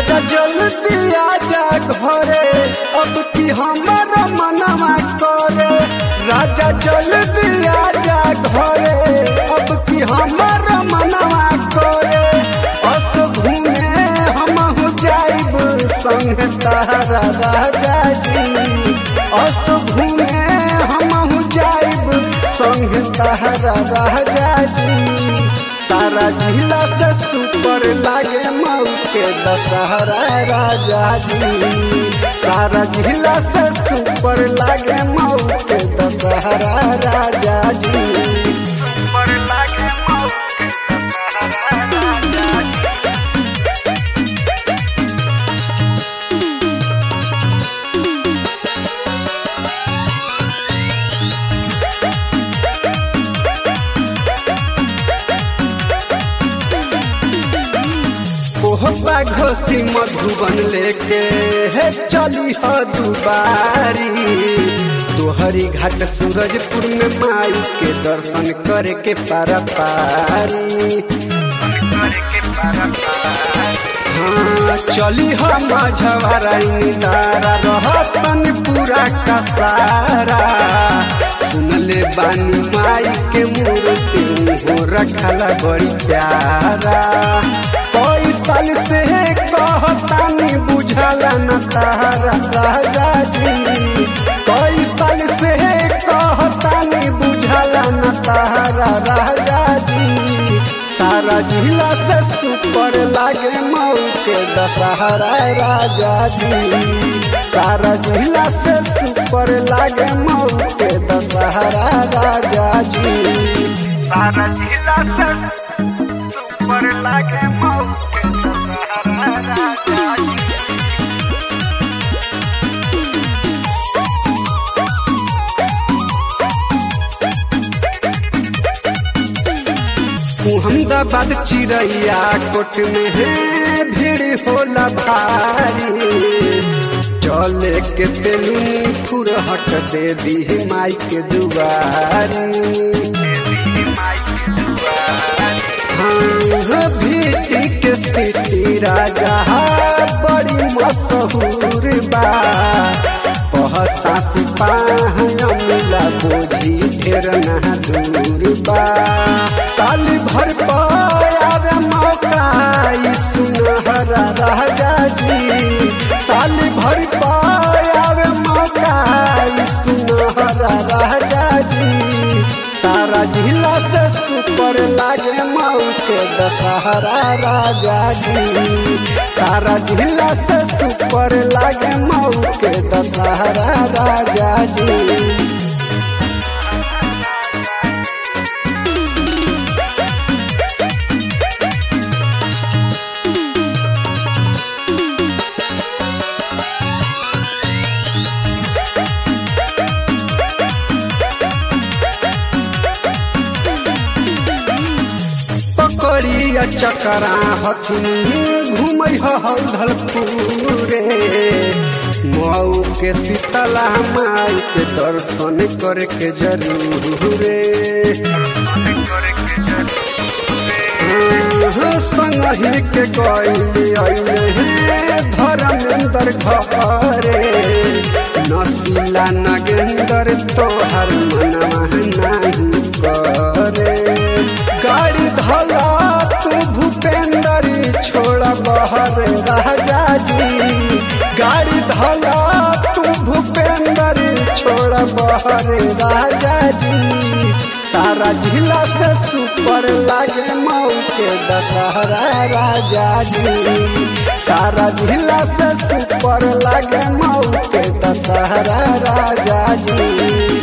राजा जल्दी आजा घरे अब की हमारा मनवा करे राजा जल्दी आजा घरे अब की हमारा मनवा करे अस घूमे हम जाइब संग तारा राजा जी अस घूमे हम जाइब संग तारा राजा जी तारा जिला से सुपर लागे मऊ के दशहरा राजा जी सारा जिला से सुपर लागे मऊ के दशहरा राजा जी सुपर लागे मऊ के दशहरा राजा जी कोहबा घोसी मधुबन लेके हे चली ह दुबारी तोहरी घाट सूरजपुर में माई के दर्शन करे के पारा पारी हाँ चली हम झवाराई तारा रहतन पूरा का सारा सुनले बानी माई के मूर्ति हो रखला बड़ी प्यारा कई साल से कहतानी बुझला न तारा राजा जी कई साल से कहतानी बुझला न तारा राजा जी सारा जिला से सुपर लागे मऊ के दशहरा राजा जी सारा जिला से सुपर लागे मऊ के दशहरा राजा जी सारा जिला से सुपर लागे मऊ के दशहरा राजा जी अहमदाबाद चिड़ैया कोट में है भीड़ होला भारी चले के तेलुनी फुरहट दे दी माई के दुआरी हाँ भीटी के सिटी राजा बड़ी मशहूर बा पहसा सिपाही मिला बोझी ढेर ना दूर बा साल भर पावे मौका ई सुनहरा राजा जी साल भर पावे मौका ई सुनहरा राजा जी सारा जिला से सुपर लागे मऊ के दशहरा राजा जी सारा जिला से सुपर लागे मऊ के दशहरा राजा जी पकड़िया चकरा हथुन घूमै हलधल पूरे मऊ के शीतला माई के दर्शन करे के जरूरे संगही के गैली अइले धर्मेंद्र घरे नसीला नगेंद्र तोहर मनवा नहीं करे गाड़ी धला तू भूपेंद्र छोड़ बहर राजा जी गाड़ी धला तू भूपेंद्र छोड़ बहर राजा जी सारा जिला से सुपर लागे मऊ के दशहरा राजा जी सारा जिला से सुपर लागे मऊ के दशहरा राजा जी